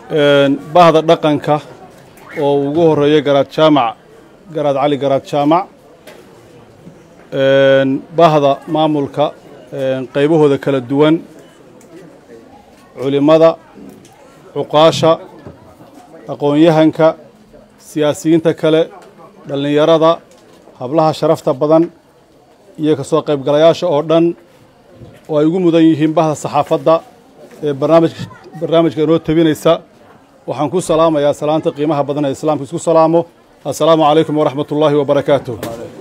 bahda dhaqanka oo ugu horeeya garaad jaamac garaad cali garaad jaamac bahda maamulka qaybahooda kala duwan culimmada cuqaasha aqoon-yahanka siyaasiyiinta kale dhallinyarada hablaha sharafta badan iyo ka soo qaybgalayaasha oo dhan oo ay ugu mudan yihiin bahda saxaafadda ee barnaamij barnaamijka inoo tabinaysa waxaan ku salaamayaa salaanta qiimaha badan ee islaamka isku salaamo assalaamu calaykum waraxmat ullaahi wabarakaatuh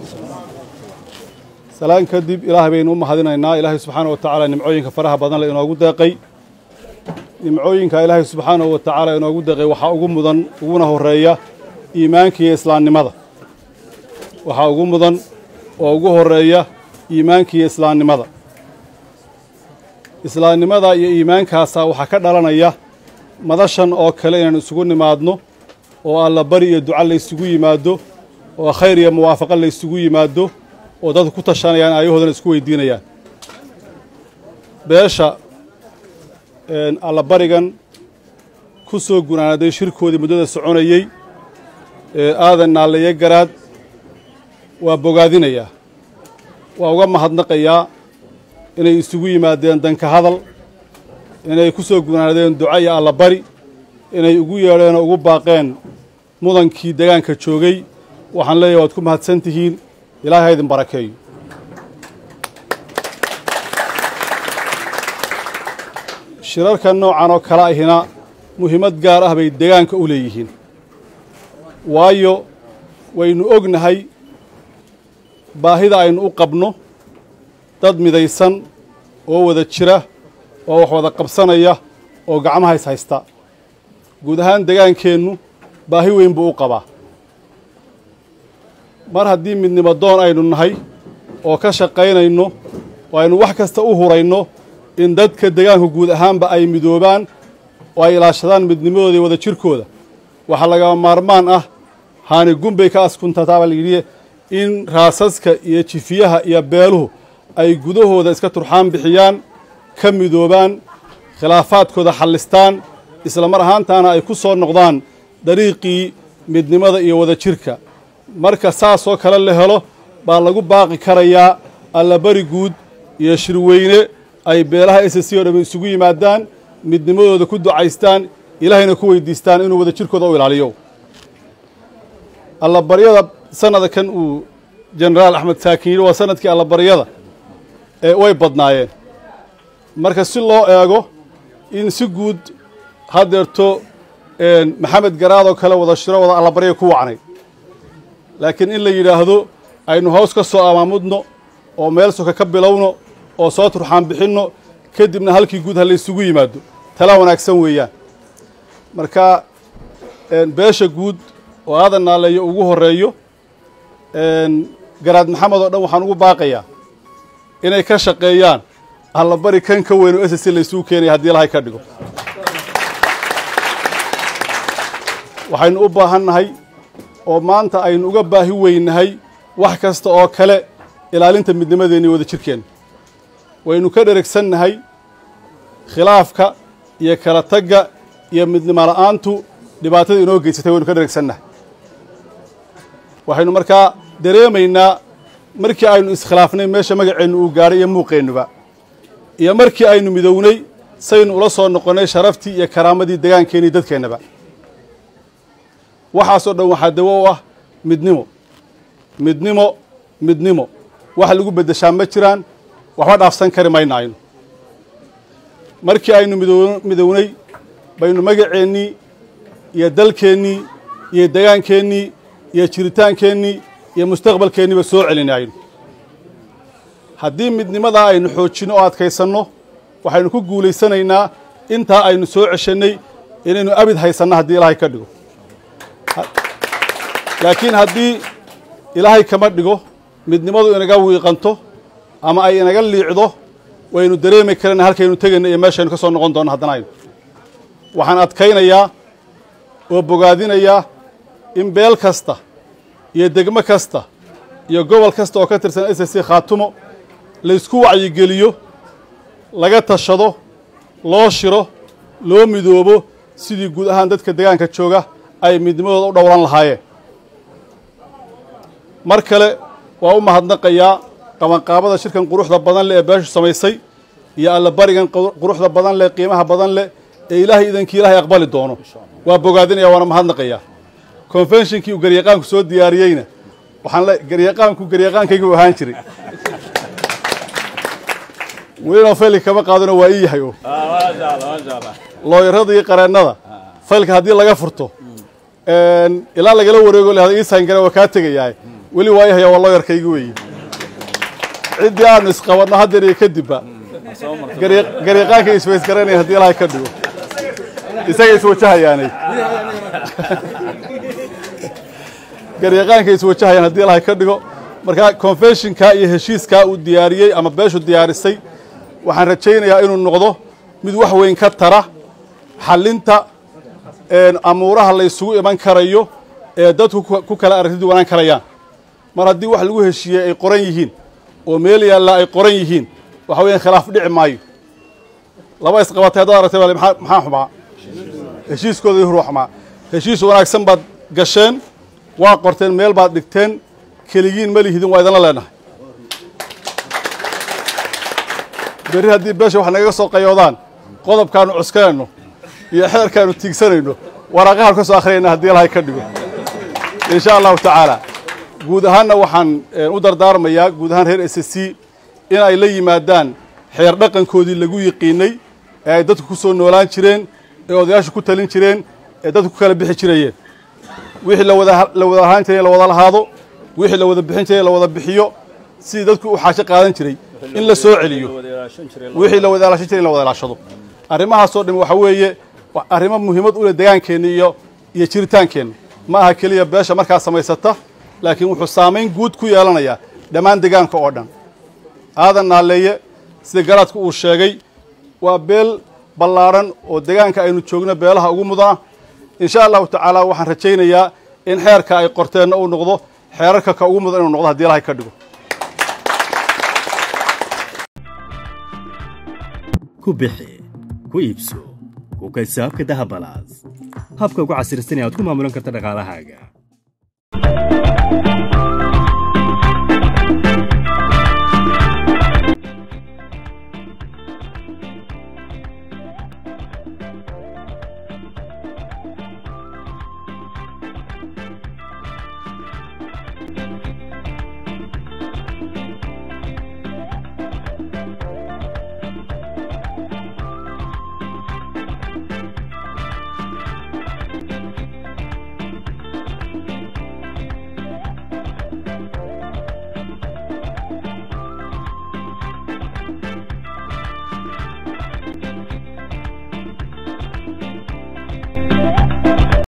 salaan kadib ilaahay baynu u mahadinaynaa ilaahay subxaana wa tacaala nimcooyinka faraha badan le inoogu deeqay nimcooyinka ilaahay subxaanahu wa tacaala inoogu deeqay waxaa ugu mudan uguna horeeya iimaanka iyo islaamnimada waxaa ugu mudan oo ugu horeeya iimaanka iyo islaamnimada islaamnimada iyo iimaankaasaa waxaa ka dhalanaya madashan oo kale inaan isugu nimaadno oo alla bari iyo duca laysugu yimaado oo khayr iyo muwaafaqo laysugu yimaado oo dadku ku tashanayaan aayahoodana isku weydiinayaan beesha allabarigan ku soo gunaanaday shirkoodii muddada soconayey ee aadan naalleeye garaad waa bogaadinayaa waa uga mahadnaqayaa inay isugu yimaadeen danka hadal inay ku soo gunaanadeen duca iyo allabari inay ugu yeedheen oo ugu baaqeen mudankii degaanka joogay waxaan leeyahay waad ku mahadsan tihiin ilaahay ha idin barakeeyo shirarka noocan oo kale ahina muhiimad gaar ah bay degaanka u leeyihiin waayo waynu ognahay baahida aynu u qabno dad midaysan oo wada jira oo wax wada qabsanaya oo gacmaha is haysta guud ahaan degaankeennu baahi weyn buu u qabaa mar haddii midnimo doon aynu nahay oo ka shaqaynayno oo aynu wax kasta u hurayno in dadka degaanku guud ahaanba ay midoobaan oo ay ilaashadaan midnimadooda iyo wada jirkooda waxaa lagama maarmaan ah haani gunbay ka askuntataa baa layidhi in raasaska iyo jifiyaha iyo beeluhu ay gudahooda iska turxaan bixiyaan ka midoobaan khilaafaadkooda xallistaan isla mar ahaantaana ay ku soo noqdaan dariiqii midnimada iyo wada jirka marka saasoo kale la helo baa lagu baaqi karayaa allabari guud iyo shirweyne ay beelaha s c oo dham isugu yimaadaan midnimadooda ku ducaystaan ilaahayna ku weydiistaan inuu wada jirkooda u ilaaliyo allabaryada sanada kan uu jenaraal axmed saakin yidhi waa sanadkii allabaryada ee way badnaayeen marka si loo eego in si guud haddeerto maxamed garaadoo kale wada shiro wada allabarya ku wacnay laakiin in la yidhaahdo aynu hoos ka soo amaamudno oo meel soka ka bilowno oo soo turxaan bixinno kadibna halkii guud ha laysugu yimaado tala wanaagsan weeyaan marka beesha guud oo aadan naaleeyo ugu horeeyo garaad maxamed oo dhan waxaan ugu baaqayaa inay ka shaqeeyaan allabari kan ka weyn oo ss laysugu keenaya haddii ilahay ka dhigo waxaynu u baahan nahay oo maanta aynu uga baahi weynahay wax kasta oo kale ilaalinta midnimadeenna iyo wada jirkeenna waynu ka dheregsannahay khilaafka iyo kala tagga iyo midnimo la'aantu dhibaatada inoo geysatay waynu ka dheregsannahay waxaynu markaa dareemaynaa markii aynu iskhilaafnay meesha magaceennu uu gaadhay iyo muuqeennuba iyo markii aynu midownay saynu ula soo noqonnay sharaftii iyo karaamadii degaankeennii dadkeennaba waxaasoo dhan waxaa dawo u ah midnimo midnimo midnimo wax lagu beddeshaa ma jiraan waxba dhaafsan kari mayna aynu markii aynu midownay baynu magaceennii iyo dalkeennii iyo degaankeennii iyo jiritaankeennii iyo mustaqbalkeenniiba soo celinay aynu haddii midnimadaa aynu xoojinno oo adkaysanno waxaynu ku guulaysanaynaa intaa aynu soo ceshannay inaynu abid haysanno haddii ilaahay ka dhigo laakiin haddii ilaahay kama dhigo midnimadu inaga wiiqanto ama ay inaga liicdo waynu dareemi karana halkaynu tegayna iyo meeshaynu ka soo noqon doonno haddana aynu waxaan adkaynayaa oo bogaadinayaa in beel kasta iyo degmo kasta iyo gobol kasta oo ka tirsan s c khaatumo laysku wacyigeliyo laga tashado loo shiro loo midoobo sidii guud ahaan dadka degaanka jooga ay midnimadooda u dhowran lahaayeen mar kale waa u mahadnaqayaa qabanqaabada shirkan quruxda badan leh ee beeshu samaysay iyo allabarigan quruxda badan leh qiimaha badan leh ee ilaahay idankii ilaahay aqbali doono waa bogaadinaya waana mahadnaqayaa conventionkii uu garyaqaanku soo diyaariyeyna waxaan le garyaqaanku garyaqaankaygu ahaan jiray welina faylka kama qaadano waa ii yahay o looyarada iyo qareennada faylka haddii laga furto ilaa lagala wareego lahada ii saangara waa kaa tegayahay weli waa ii haya waa looyarkaygi weeye ciddii aanu isqabanno haddeer iyo kadibba garyaqaanka isbaysgaranaya haddii ilahay ka dhigo isaga iswajahayaanay garyaqaanka iswajahayaan haddii ilahay ka dhigo markaa confessionka iyo heshiiskaa uu diyaariyey ama beeshu diyaarisay waxaan rajaynayaa inuu noqdo mid wax weyn ka tara xallinta amuuraha la ysugu iman karayo ee dadku ku kala aragtid wanaan karayaan mar haddii wax lagu heshiiyey ay qoran yihiin oo meel yaalla ay qoran yihiin waxa weeyaan khilaaf dhici maayo laba isqabatay haddaad aragtay bale maxaa maxaa xumaa heshiiskooda hurwa xumaa heshiis wanaagsan baad gasheen waa qorteen meel baad dhigteen keligiin ma lihidin waa idinla leenahay berri haddii beesha wax nagaga soo qayoodaan qodobkaanu cuskanayno iyo xeerkaanu tiigsanayno waraaqahaan ka soo akhriyayna haddii ilahay ka dhigo insha allahu tacaala guud ahaanna waxaan u dardaarmayaa guud ahaan reer s c in ay la yimaadaan xeer dhaqankoodii lagu yiqiinay ee ay dadku ku soo noolaan jireen ee odayaashu ku talin jireen ee dadku ku kala bixi jirayeen wixii lawada la wada ahaan jiray in la wada lahaado wixii la wada bixin jiray in la wada bixiyo sidii dadku u xaasho qaadan jiray in la soo celiyo wixii la wada ilaashan jiray in la wada ilaashado arrimahaasoo dhami waxa weeye arrimo muhiimad u leh degaankeenna iyo iyo jiritaankeenna ma aha keliya beesha markaa samaysata laakiin wuxuu saamayn guud ku yeelanayaa dhammaan degaanka oo dhan aadan naaleeye sida garaadku uu sheegay waa beel ballaadhan oo degaanka aynu joogno beelaha ugu mudana insha allahu tacaala waxaan rajaynayaa in xeerka ay qorteenna uu noqdo xeerarka ka ugu mudan inuu noqdo haddii ilahay ka dhigo ku bixi ku iibso ku kayso habka dahabalaas habka ugu casirsan ee aad ku maamulan karta dhaqaalahaaga